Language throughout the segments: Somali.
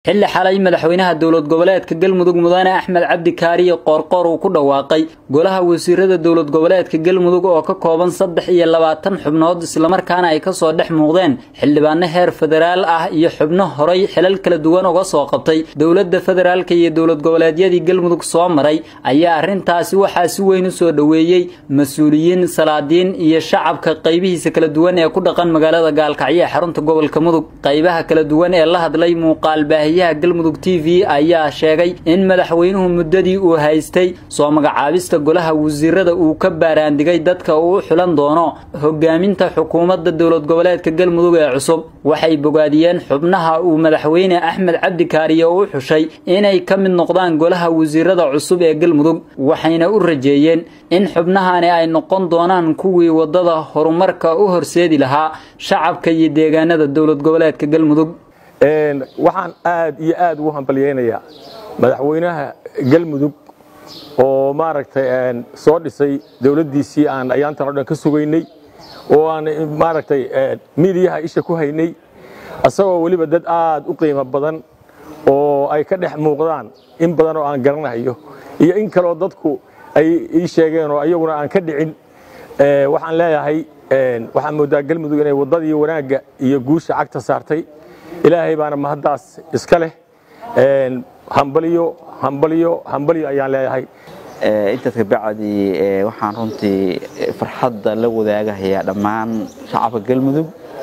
xilli xalay madaxweynaha dowlad goboleedka galmudug mudane axmed cabdi kaariye qoorqoor uu ku dhawaaqay golaha wasiirada dowlad goboleedka galmudug oo ka kooban saddex iyo labaatan xubnood islamarkaana ay kasoo dhex muuqdeen xildhibaano heer federaal ah iyo xubno horay xilal kala duwan uga soo qabtay dowladda federaalka iyo dowlad goboleedyadii galmudug soo maray ayaa arrintaasi waxaa si weyn u soo dhoweeyey mas-uuliyiin salaadiin iyo shacabka qaybihiisa kala duwan ee ku dhaqan magaalada gaalkacyo ee xarunta gobolka mudug qaybaha kala duwan ee la hadlay muuqaal baahiyaha galmudug t v ayaa sheegay in madaxweynuhu muddadii uu haystay soo magacaabista golaha wasiirada uu ka baaraandigay dadka uu u xulan doono hogaaminta xukuumadda dowlad goboleedka galmudug ee cusub waxay bogaadiyeen xubnaha uu madaxweyne axmed cabdi kaariye u xushay inay ka mid noqdaan golaha wasiirada cusub ee galmudug waxayna u rajeeyeen in xubnahani ay noqon doonaan kuwii wadada horumarka u horseedi lahaa shacabka iyo deegaanada dowlad goboleedka galmudug waxaan aad iyo aad ugu hambalyeynayaa madaxweynaha galmudug oo maaragtay soo dhisay dowladdiisii aan ayaantan o dhan ka sugaynay oo aan maaragtay miidiyaha isha ku haynay asagoo weliba dad aad u qiimo badan oo ay ka dhex muuqdaan in badan oo aan garanayo iyo in kaleoo dadku ay ii sheegeen oo ayaguna aan ka dhicin waxaan leeyahay waxaan moodaa galmudug inay waddadii wanaagga iyo guusha cagta saartay ilaahay baana mahaddaas iska leh hambalyo hambalyo hambalyo ayaan leeyahay intaas kabacdi waxaan runtii farxadda la wadaagahayaa dhammaan shacabka galmudug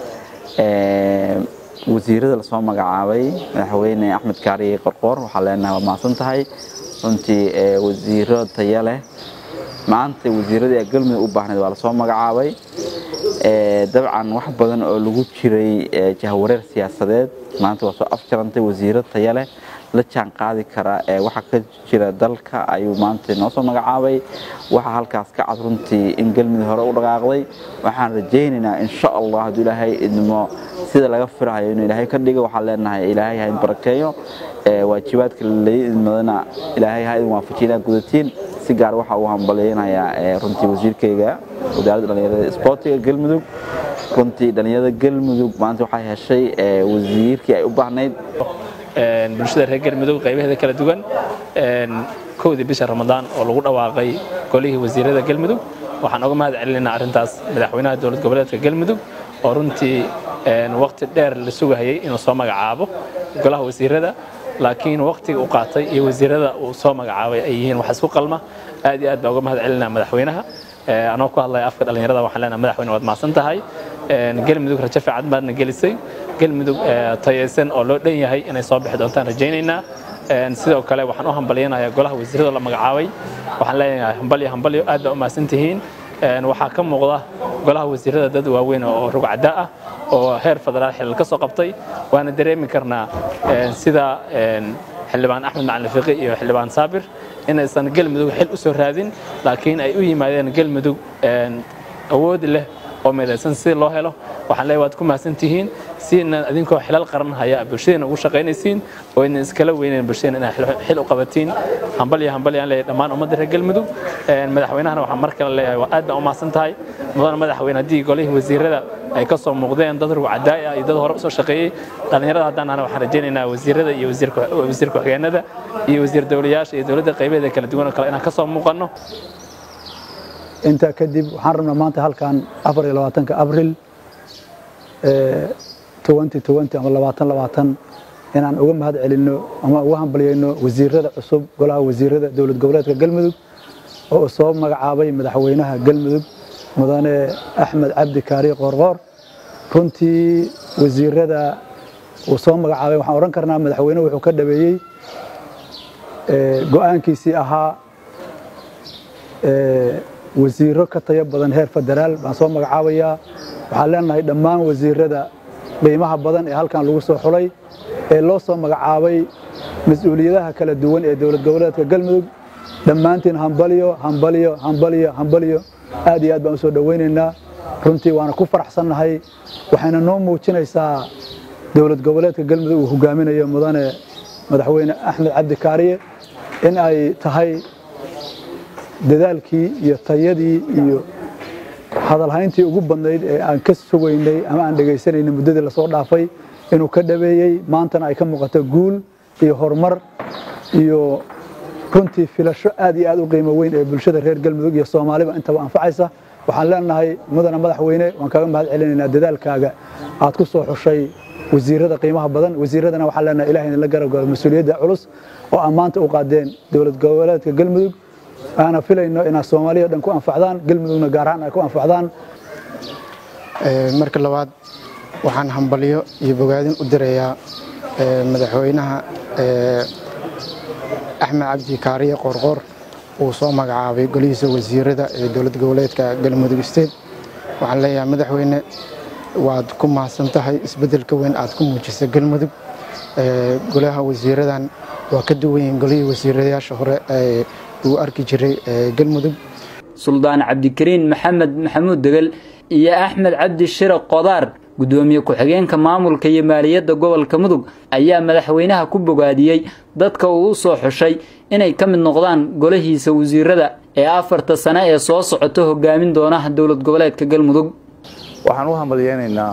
wasiirada lasoo magacaabay madaxweyne axmed kaariye qorqoor waxaa leenahay waa mahadsan tahay runtii wasiiro taya leh maanta wasiiradii ee galmudug u baahnayd waa lasoo magacaabay dabcan wax badan oo lagu jiray jahwareer siyaasadeed maanta waa soo afjarantay wasiiro taya leh la jaan qaadi kara waxa ka jira dalka ayuu maanta noo soo magacaabay waxaa halkaas ka cad runtii in galmudug hore u dhaqaaqday waxaan rajaynaynaa insha allah hadduu ilaahay idmo sida laga firahayo inuu ilaahay ka dhigo waxaan leenahay ilaahay ha idin barakeeyo waajibaadka laidmadana ilaahay ha idin waafajiyo inaad gudatiin si gaar waxa uu hambalyeynayaa runtii wasiirkayga wasaaradda dhallinyarada isboortiga galmudug runtii dhallinyarada galmudug maanta waxay heshay wasiirkii ay u baahnayd bulshada reer galmudug qaybaheeda kala duwan kowdii bisha ramadaan oo lagu dhawaaqay golihii wasiirada galmudug waxaan oga mahad celinaynaa arrintaas madaxweynaha dowlad goboleedka galmudug oo runtii waqti dheer la sugahayay inuu soo magacaabo golaha wasiirada laakiin waqtiga u qaatay iyo wasiirada uu soo magacaabay ay yihiin wax isku qalma aad iyo aad baa uga mahad celinaa madaxweynaha anoo ku hadlaya afka dhallinyarada waxaan leenahay madaxweyne waad mahadsan tahay galmudug rajo fiican baadna gelisay galmudug tayaysan oo loo dhan yahay inay soo bixi doontaan rajaynaynaa sidoo kale waxaan u hambalyanayaa golaha wasiirada la magacaabay waxaan leeyahay hambalyo hambalyo aad baa u mahadsan tihiin waxaa ka muuqda golaha wasiirada dad waaweyn oo rugcada ah oo heer federaal xilal ka soo qabtay waana dareemi karnaa sida xildhibaan axmed macalin fiqi iyo xildhibaan saabir inaysan galmudug xil u soo raadin laakiin ay u yimaadeen galmudug awood leh oo midaysan si loo helo waxaan leeyahay waad ku mahadsan tihiin siina idinkoo xilal qaran haya bulshadeenna ugu shaqaynaysiin oo idin iskala weynayn bulshadeenna inaad xil u qabatiin hambalya hambalya aan leeyahay dhammaan ummadda reer galmudug madaxweynahana waxaan mar kale leeyahay waa aad baan u mahadsan tahay mudana madaxweyne haddii golihii wasiirada ay ka soo muuqdeen dad rugcadaay ah iyo dad hore usoo shaqeeyey dhallinyarada haddaan ana waxaan rajaynaynaa wasiirada iyo wasiir ku-xigeenada iyo wasiir dowlayaasha iyo dowladda qaybaheeda kala duwan oo kale inaan ka soo muuqanno intaa kadib waxaan rabnaa maanta halkan afar iyo labaatanka abril twenty twenty ama labaatan labaatan inaan uga mahad celinno ama uga hambalyeyno wasiirada cusub golaha wasiirada dowlad goboleedka galmudug oo soo magacaabay madaxweynaha galmudug mudane axmed cabdi kaari qoorqoor runtii wasiirada uu soo magacaabay waxaan odhan karnaa madaxweyne wuxuu ka dhabeeyey go-aankiisii ahaa wasiiro ka tayo badan heer federaal baan soo magacaabayaa waxaan leenahay dhammaan wasiirada qiimaha badan ee halkan lagu soo xulay ee loo soo magacaabay mas-uuliyadaha kala duwan ee dowlad goboleedka galmudug dhammaantiin hambalyo hambalyo hambalyo hambalyo aad iyo aad baan u soo dhowaynaynaa runtii waana ku faraxsannahay waxayna noo muujinaysaa dowlad goboleedka galmudug uu hogaaminayo mudane madaxweyne axmed cabdi kaariye in ay tahay dadaalkii iyo tayadii iyo hadalhayntii ugu badnayd ee aan ka sugaynay ama aan dhegaysanaynay muddadii lasoo dhaafay inuu ka dhabeeyey maantana ay ka muuqato guul iyo horumar iyo runtii filasho aad iyo aad u qiimo weyn ee bulshada reer galmudug iyo soomaaliba intaba anfacaysa waxaan leenahay mudana madaxweyne waan kaaga mahad celinaynaa dadaalkaaga aad ku soo xushay wasiirada qiimaha badan wasiiradana waxaan leenahay ilahay idinla garabgalo mas-uuliyadda culus oo aad maanta u qaadeen dowlad goboleedka galmudug aana filayno inaad soomaaliya dhan ku anfacdaan galmudugna gaar ahaan ay ku anfacdaan marka labaad waxaan hambalyo iyo bogaadin u dirayaa madaxweynaha axmed cabdi kaariye qoorqoor uu soo magacaabay golihiisa wasiirada ee dowlad goboleedka galmudug state waxaan leeyahay madaxweyne waad ku mahadsan tahay isbeddelka weyn aad ku muujisay galmudug golaha wasiiradan waa ka duwan yihiin golihii wasiiradayaasha hore ee uu arki jiray galmudug suldaan cabdikariin maxamed maxamuud degel iyo axmed cabdi shire qodaar gudoomiye ku-xigeenka maamulka iyo maaliyadda gobolka mudug ayaa madaxweynaha ku bogaadiyey dadka uu u soo xushay inay ka mid noqdaan golahiisa wasiirada ee afarta sane ee soo socoto hogaamin doona dowlad goboleedka galmudug waxaan u hambalyeynaynaa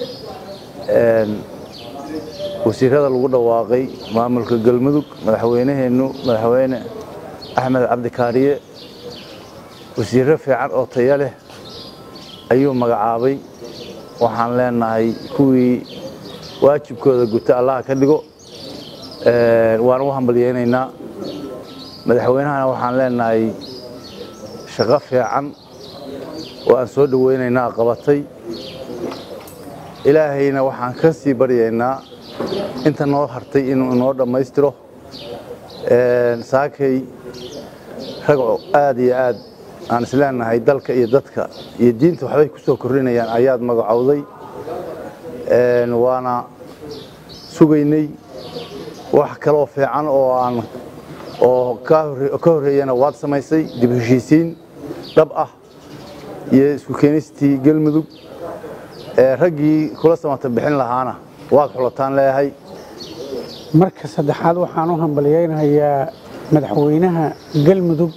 wasiirada lagu dhawaaqay maamulka galmudug madaxweynaheennu madaxweyne axmed cabdikaariye wasiirro fiican oo taya leh ayuu magacaabay waxaan leenahay kuwii waajibkooda guta allaha ka dhigo waan u hambalyeynaynaa madaxweynahana waxaan leenahay shaqo fiican oo aan soo dhoweynaynaa qabatay ilaahayna waxaan ka sii baryaynaa inta noo hartay inuu inoo dhammaystiro saakay rag aad iyo aad aan isleenahay dalka iyo dadka iyo diinta waxbay ku soo kordhinayaan ayaad magacowday waana sugaynay wax kaloo fiican oo aan oo ka horreeyana waad samaysay dib heshiisiin dhab ah iyo isku keenistii galmudug raggii kula samata bixin lahaana waad xulataan leeyahay marka saddexaad waxaan u hambalyeynayaa madaxweynaha galmudug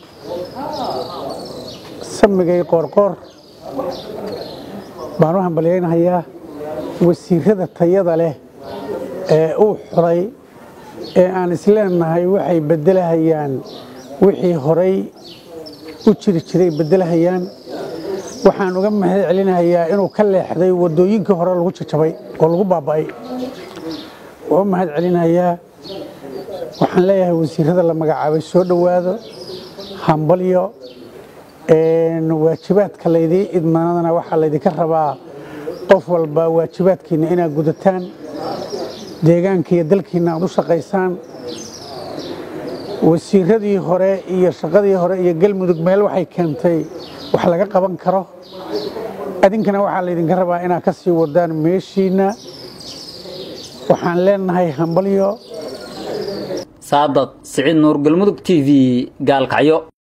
samigay qoorqoor baan u hambalyeynayaa wasiirada tayada leh ee uu xulay ee aan isleenahay waxay beddelahayaan wixii horay u jiri jiray beddelahayaan waxaan uga mahad celinayaa inuu ka leexday waddooyinkii hore lagu jajabay oo lagu baaba'ay waa u mahad celinayaa waxaan leeyahay wasiirada la magacaabay soo dhowaado hambalyo waajibaadka laydii idmanadana waxaa laydinka rabaa qof walba waajibaadkiinna inaad gudataan deegaanka iyo dalkiinna aad u shaqaysaan wasiiradii hore iyo shaqadii hore iyo galmudug meel waxay keentay wax laga qaban karo adinkana waxaa laydinka rabaa inaad ka sii wadaan meeshiinna waxaan leenahay hambalyo saadaq siciid nuur galmudug t v gaalkacyo